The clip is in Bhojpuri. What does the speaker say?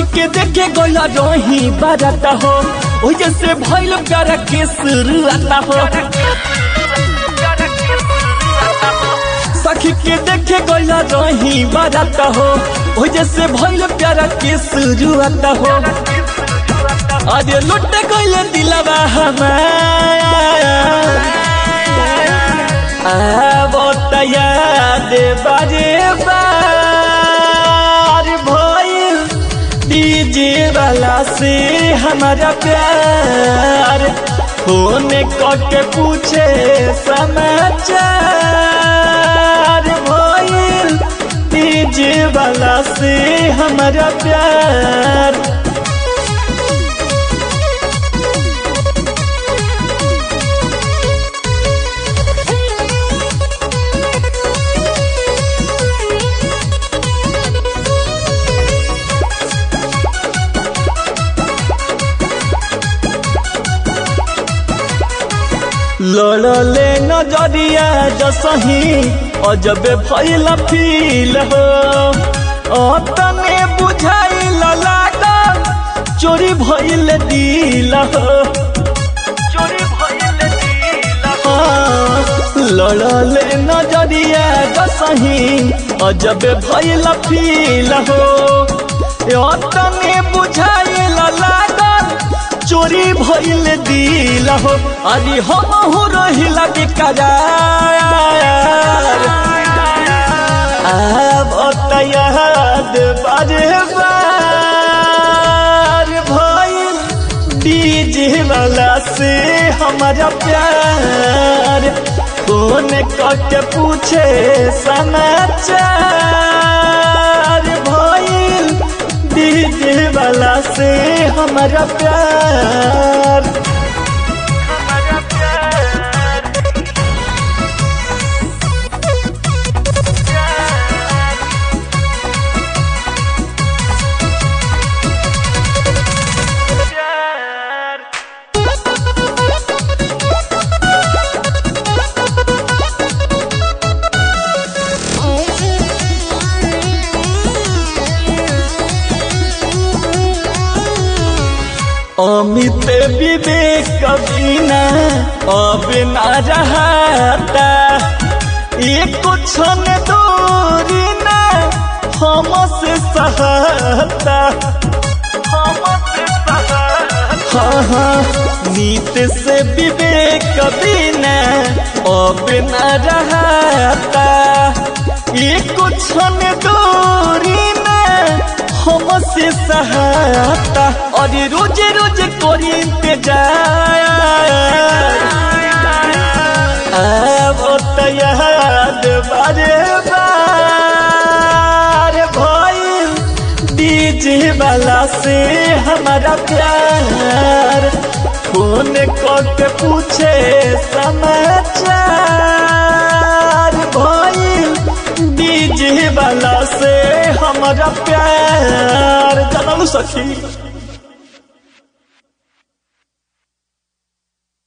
के देखे गइला रही बाराता हो ओ जैसे भइल प्यारा के शुरुआता हो सखी के देखे गइला रही बाराता हो ओ जैसे भइल प्यारा के शुरुआता हो अरे लुट गइले दिलवा हमार आवत याद बाजे बार भइल डीजे वाला से हमारा प्यार फोन करके पूछे समाचार भइल डीजे वाला से हमारा प्यार लड़ले नजरिया जसही अजब भइल फील हो अतने बुझाइल लागल चोरी भइल दिल हो चोरी भइल दिल हो लड़ले नजरिया जसही अजब भइल फील हो अतने बुझाइल लागल चोरी भइल दिल हो अरे हम हो रहिला बेकरार अब याद बारे बार भइल डीजे वाला से हमारा प्यार फोन करके पूछे समाचार भइल डीजे वाला से हमारा प्यार हमारा प्यार अमित विवेक बिना अब ना रहता एक क्षण दूरी ना हमसे सहता हाँ हाँ नीत से विवेक बिना अब ना रहता एक क्षण दूरी ना हमसे सहायता और रोज रोज करी इंतजार अब याद बारे बार भइल डीजे वाला से हमारा प्यार फोन करके पूछे समाचार भइल डीजे वाला से हमारा प्यार जानल सखी